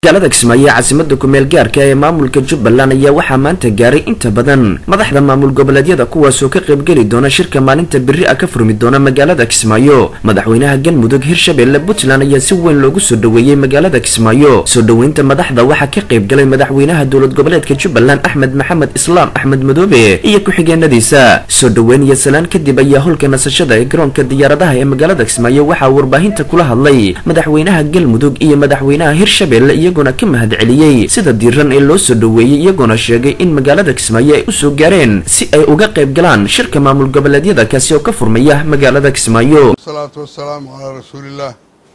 magaalada kismaayo ee caasimada kumeel gaarka ee maamulka jubbaland ayaa waxaa maanta gaaray inta badan madaxda maamul goboleedyada kuwaasoo ka qaybgeli doona shirka maalinta beri a ka furmi doona magaalada kismaayo madaxweynaha galmudug hirshabelle puntland ayaa si weyn loogu soo dhoweeyey magaalada kismaayo soo dhoweynta madaxda waxaa ka qaybgalay madaxweynaha dowlad goboleedka jubbaland axmed maxamed islaam axmed madoobe iyo ku-xigeenadiisa soo dhoweyn iyo salaan kadib ayaa holka nasashada ee garoonka diyaaradaha ee magaalada kismaayo waxaa warbaahinta kula hadlay madaxweynaha galmudug iyo madaxweynaha hirshabelle iyaguna ka mahad celiyey sida diiran ee loo soo dhoweeyey iyagoona sheegay in magaalada kismaayo ay usoo gaareen si ay uga qayb galaan shirka maamul goboleedyada kaasi oo ka furmaya magaalada kismaayo wasalaatu wasalaamu calaa rasuulillaah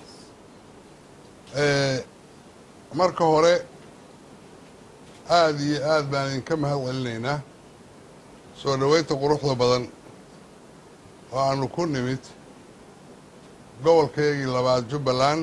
marka hore aada iyo aad baan idinka mahad celinaynaa soo dhoweynta quruxda badan oo aanu ku nimid gobolkaygii labaad jubbaland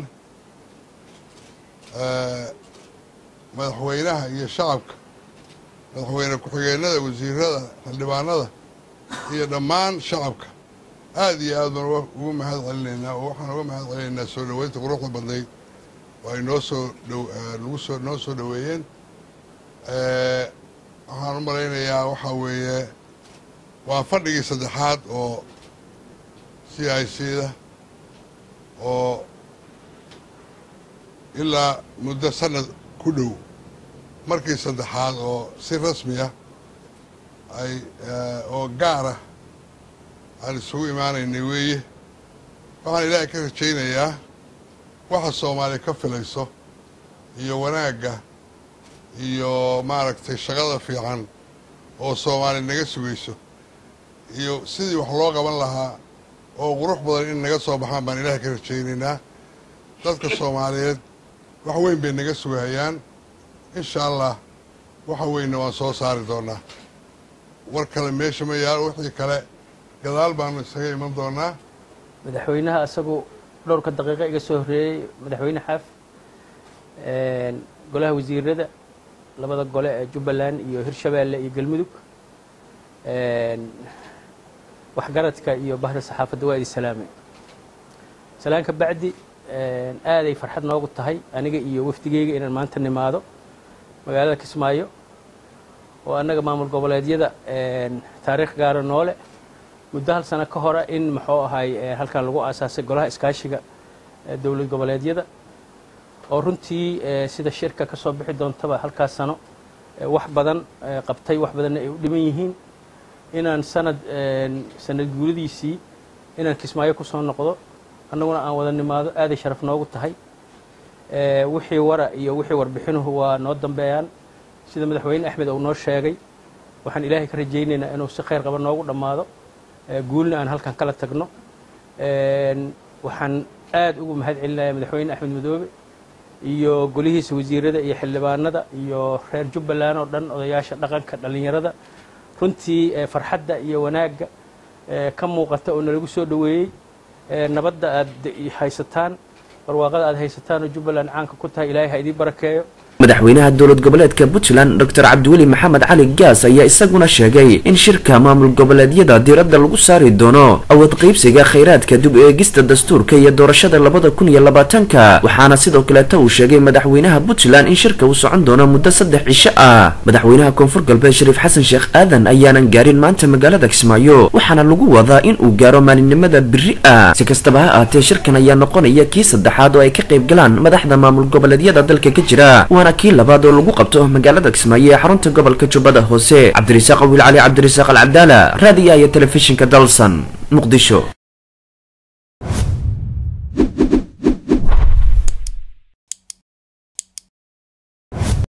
madaxweynaha iyo shacabka madaxweyne ku-xigeenada wasiirada xildhibaanada iyo dhammaan shacabka aada iyo aad baan ugu mahad celinaynaa oo waxaan uga mahad celinaynaa soo dhoweynta quruxda badnayd oo ay noo soo dhonagu soo noo soo dhoweeyeen waxaan u malaynayaa waxaa weeye waa fadhigii saddexaad oo c i c da oo ilaa muddo sanad ku dhow markii saddexaad oo si rasmi ah ay oo gaar ah aan isugu imaanaynay weeye waxaan ilaahay ka rajaynayaa waxa soomaaliya ka filayso iyo wanaagga iyo maaragtay shaqada fiican oo soomaali naga sugayso iyo sidii wax loo qaban lahaa oo qurux badan in naga soo baxaan baan ilaahay ka rajaynaynaa dadka soomaaliyeed wax weyn bay naga sugahayaan insha allah waxa weynna waan soo saari doonaa war kale meesha ma yaalo wixii kale gadaal baanu isaga iman doonaa madaxweynaha isagu dhowrka daqiiqo iga soo horreeyey madaxweyne xaaf golaha wasiirada labada gole ee jubbaland iyo hirshabeelle iyo galmudug waxgaradka iyo bahda saxaafadda waa idi salaamay salaan ka bacdi aaday farxad noogu tahay aniga iyo wafdigeyga inaan maanta nimaado magaalada kismaayo oo annaga maamul goboleedyada taariikh gaara noole muddo hal sano ka hore in muxuu ahay halkan lagu aasaasay golaha iskaashiga dowlad goboleedyada oo runtii sida shirka ka soo bixi doontaba halkaas sano wax badan qabtay wax badanna ay u dhiman yihiin inaan sanad sanad guuradiisii inaan kismaayo ku soo noqdo annaguna aan wada nimaado aaday sharaf noogu tahay wixii wara iyo wixii warbixinuhu waa noo dambeeyaan sida madaxweyne axmed uu noo sheegay waxaan ilaahay ka rajaynaynaa inuu si khayr qaba noogu dhammaado guulna aan halkan kala tagno waxaan aad ugu mahad celinayaa madaxweyne axmed madoobe iyo golihiisa wasiirada iyo xildhibaanada iyo reer jubbaland oo dhan odayaasha dhaqanka dhallinyarada runtii farxadda iyo wanaagga ka muuqata oo nalagu soo dhoweeyey nabadda aad haysataan barwaaqada aad haysataan oo jubbaland caanka ku tahay ilaahay ha idiin barakeeyo madaxweynaha dowlad goboleedka puntland doctor cabdiweli maxamed cali gaas ayaa isaguna sheegay in shirka maamul goboleedyada diiradda lagu saari doono awood qaybsiga khayraadka dib eegista dastuurka iyo doorashada labada kun iyo labaatanka waxaana sidoo kaleeta uu sheegay madaxweynaha puntland in shirka uu socon doono muddo saddex cisho ah madaxweynaha koonfur galbeed shariif xasan sheekh aadan ayaanan gaarin maanta magaalada kismaayo waxaana lagu wadaa in uu gaaro maalinimada beri ah si kastaba ha aatee shirkan ayaa noqonaya kii saddexaad oo ay ka qayb galaan madaxda maamul goboleedyada dalka ka jira waana kii labaad oo lagu qabto magaalada kismaayo ee xarunta gobolka jubbada hoose cabdirasaaq wiil cali cabdirasaaq alcabdaala raadiyaha iyo telefishinka dalsan muqdisho